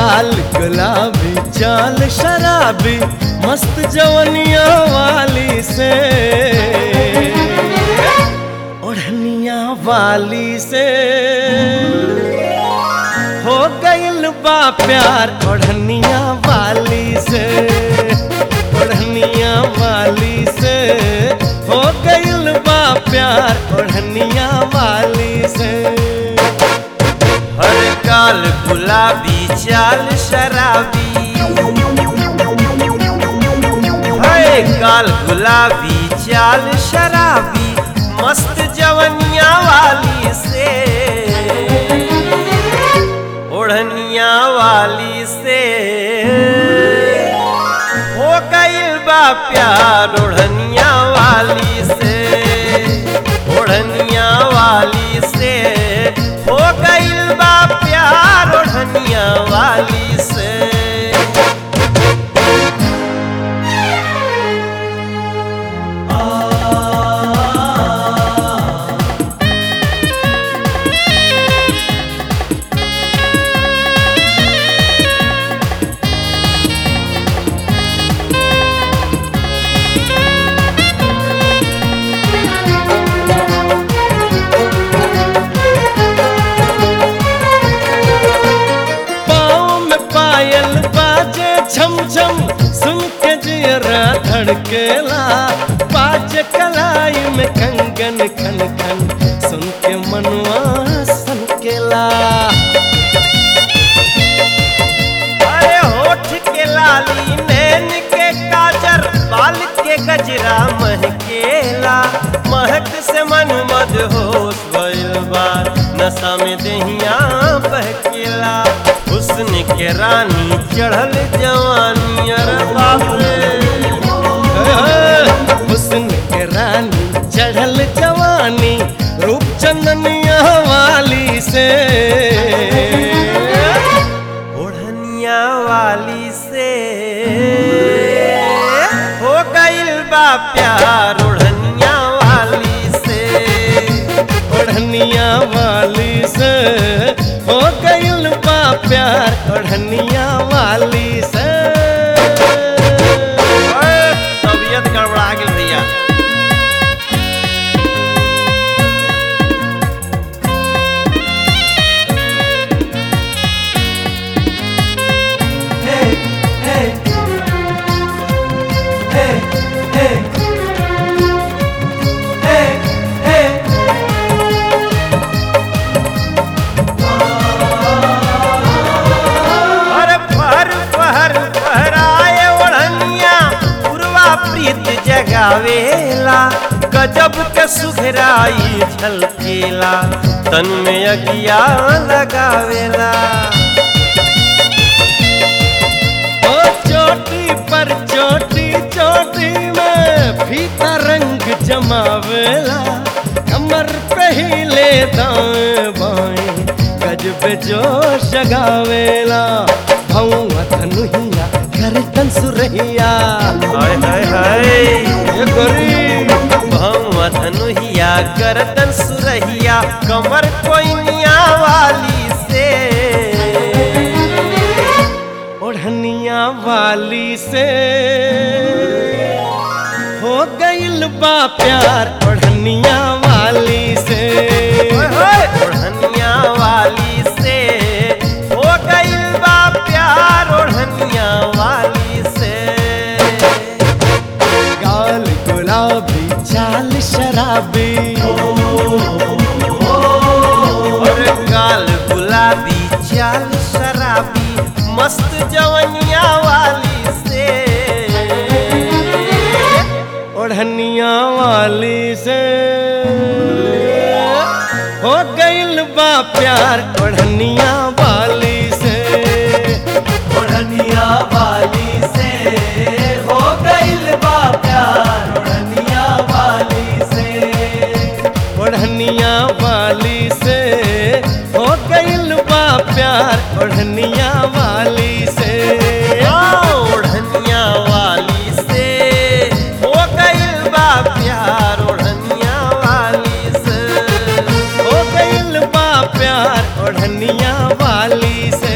गाल गुलाबी चाल शराबी मस्त जवनिया वाली से ओढ़निया वाली से हो गइल बा प्यार ओढ़निया वाली से ओढ़निया वाली से हो गइल बा प्यार ओढ़निया वाली से हर काल गुलाबी चाल शराबी हर काल गुलाबी चाल शराबी मस्त जवनिया वाली से ओढ़निया वाली से हो गइल बा प्यार ओढ़निया वाली से ओढ़निया वाली से हो गइल बा प्यार ओढ़निया वाली से पाँव में पायल बाजे छम छम सुन के जियरा धड़केला बाजे कलाई में कंगन खन खन सुन के मनवा सनकेला अरे होठ के लाली नैन के काजर बाल के गजरा महकेला महक से मन मद होश भइल बा नशा में दहिया बहकेला हुस्न के रानी चढ़ल जवानी अरे बाप रे हुस्न के रानी चढ़ल जवानी रूप चंदनिया वाली से ओढ़निया वाली से हो गइल बा प्यार ओढ़निया वाली से ओढ़निया वाली से हो गइल बा प्यार ओढ़निया वाली से ओए, तबीयत गड़बड़ा गेल भैया अरे फहर फहर फहराए ओढ़निया पूर्वा प्रीत जगावेला गजब के सुघराई झलकेला तन में अगिया लगावेला ओ चोटी पर चोटी चोटी में फीता रंग जमावेला कमर पे ही ले दाएं बाएं गजब जोश जगावेला भौवा धनुहिया कर सुरहिया हाय हाय हाय ये गोरी भौवा धनुहिया गर्दन सुरहिया कमर कोइनिया वाली से ओढ़निया वाली से हो गइल बा प्यार ओढ़निया वाली से ओए होए, ओढ़निया वाली से हो गइल बा प्यार ओढ़निया वाली से गाल गुलाबी चाल शराबी और गाल गुलाबी चाल शराबी मस्त जवनिया वाली से ओढ़निया वाली से हो गइल बा प्यार ओढ़निया वाली से ओढ़निया वाली से हो गइल बा प्यार ओढ़निया वाली से ओढ़निया वाली से हो गइल बा प्यार ओढ़निया वाली से ओढ़निया वाली से हो गइल बा प्यार ओढ़निया वाली से हो गइल बा प्यार ओढ़निया वाली से